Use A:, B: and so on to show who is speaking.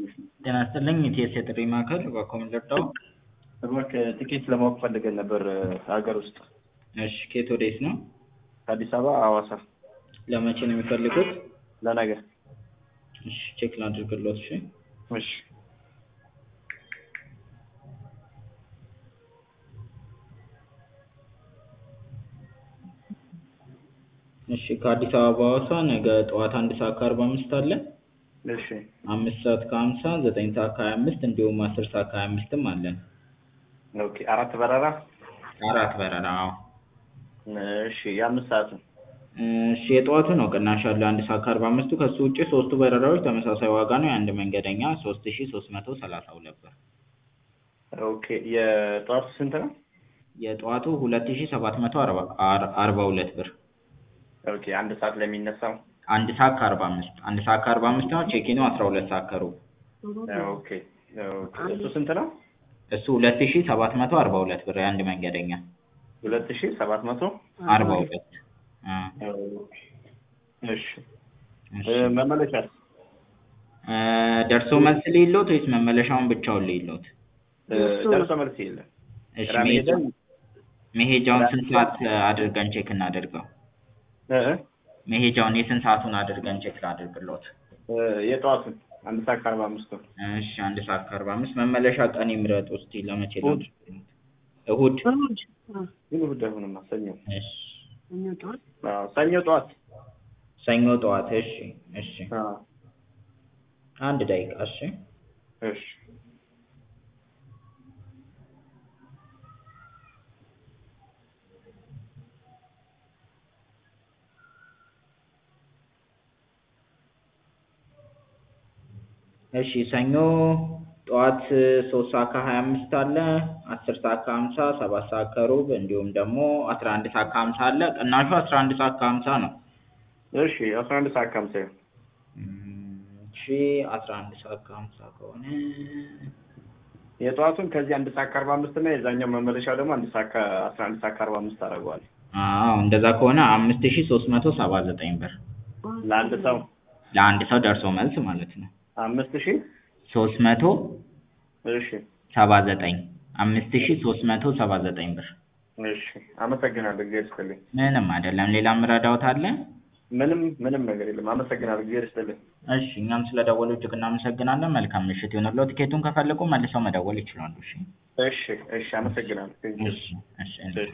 A: ጤና ይስጥልኝ ኢቲኤስ የጥሪ ማዕከል በኮምን ልርዳው?
B: እባክህ ትኬት ለማወቅ ፈልገን ነበር ሀገር ውስጥ
A: እሺ ከየት ወዴት ነው?
B: ከአዲስ አበባ ሐዋሳ
A: ለመቼ ነው የሚፈልጉት?
B: ለነገ።
A: እሺ ቼክ ላድርግሎት እሺ
B: እሺ
A: እሺ ከአዲስ አበባ ሐዋሳ ነገ ጠዋት አንድ ሰዓት ከአርባ አምስት አለ
B: እሺ
A: አምስት ሰዓት ከሀምሳ ዘጠኝ ሰዓት ከሀያ አምስት እንዲሁም አስር ሰዓት ከሀያ አምስትም አለን
B: ኦኬ አራት በረራ
A: አራት በረራ አዎ
B: እሺ የአምስት ሰዓት ነው
A: እሺ የጠዋቱ ነው ቅናሽ ያለው አንድ ሰዓት ከአርባ አምስቱ ከሱ ውጭ ሶስቱ በረራዎች ተመሳሳይ ዋጋ ነው የአንድ መንገደኛ ሶስት ሺ ሶስት መቶ ሰላሳ ሁለት ብር
B: ኦኬ የጠዋቱ ስንት ነው
A: የጠዋቱ ሁለት ሺ ሰባት መቶ አርባ ሁለት ብር
B: ኦኬ አንድ ሰዓት ለሚነሳው
A: አንድ ሰዓት ከአርባ አምስት አንድ ሰዓት ከአርባ አምስት ነው ቼኪኑ አስራ ሁለት ሰዓት ከሩብ
B: ኦኬ ኦኬ እሱ ስንት ነው
A: እሱ ሁለት ሺ ሰባት መቶ አርባ ሁለት ብር የአንድ መንገደኛ
B: ሁለት ሺ ሰባት መቶ
A: አርባ ሁለት
B: እሺ መመለሻስ
A: ደርሶ መልስ ልይሎት ወይስ መመለሻውን ብቻውን ልይሎት?
B: ደርሶ መልስ የለም።
A: እሺ መሄጃውን ስንት ሰዓት አድርገን ቼክ እናደርገው? መሄጃውን የስንት ሰዓቱን አድርገን ቼክ ላድርግሎት?
B: የጠዋቱን አንድ ሰዓት ከአርባ አምስት ነው።
A: እሺ አንድ ሰዓት ከአርባ አምስት መመለሻ ቀን ይምረጡ እስቲ ለመቼ ላድርግ? እሁድ
B: ግን እሁድ አይሆንማ ሰኞ
A: እሺ
B: አዎ ሰኞ ጠዋት
A: ሰኞ ጠዋት እሺ እሺ አንድ ደቂቃ እሺ
B: እሺ
A: እሺ ሰኞ ጠዋት ሶስት ሰዓት ከሀያ አምስት አለ አስር ሰዓት ከሀምሳ ሰባት ሰዓት ከሩብ እንዲሁም ደግሞ አስራ አንድ ሰዓት ከሀምሳ አለ ቅናሹ አስራ አንድ ሰዓት ከሀምሳ ነው
B: እሺ አስራ አንድ ሰዓት ከሀምሳ ይሁን
A: እሺ አስራ አንድ ሰዓት ከሀምሳ ከሆነ
B: የጠዋቱን ከዚህ አንድ ሰዓት ከአርባ አምስት እና የዛኛው መመለሻው ደግሞ አንድ ሰዓት ከአስራ አንድ ሰዓት ከአርባ አምስት አደርገዋለሁ
A: አዎ እንደዛ ከሆነ አምስት ሺ ሶስት መቶ ሰባ ዘጠኝ ብር
B: ለአንድ ሰው
A: ለአንድ ሰው ደርሶ መልስ ማለት ነው
B: አምስት ሺ
A: ሶስት መቶ
B: እሺ
A: ሰባ ዘጠኝ አምስት ሺ ሶስት መቶ ሰባ ዘጠኝ ብር
B: እሺ አመሰግናለሁ እግዚአብሔር ይስጥልኝ
A: ምንም አይደለም ሌላ ምረዳውት አለ
B: ምንም ምንም ነገር የለም አመሰግናለሁ እግዚአብሔር ይስጥልኝ
A: እሺ እኛም ስለደወሉ እጅግ እናመሰግናለን መልካም ምሽት ይሁንልዎ ቲኬቱን ከፈለጉ መልሰው መደወል ይችላሉ እሺ
B: እሺ እሺ አመሰግናለሁ
A: እሺ እሺ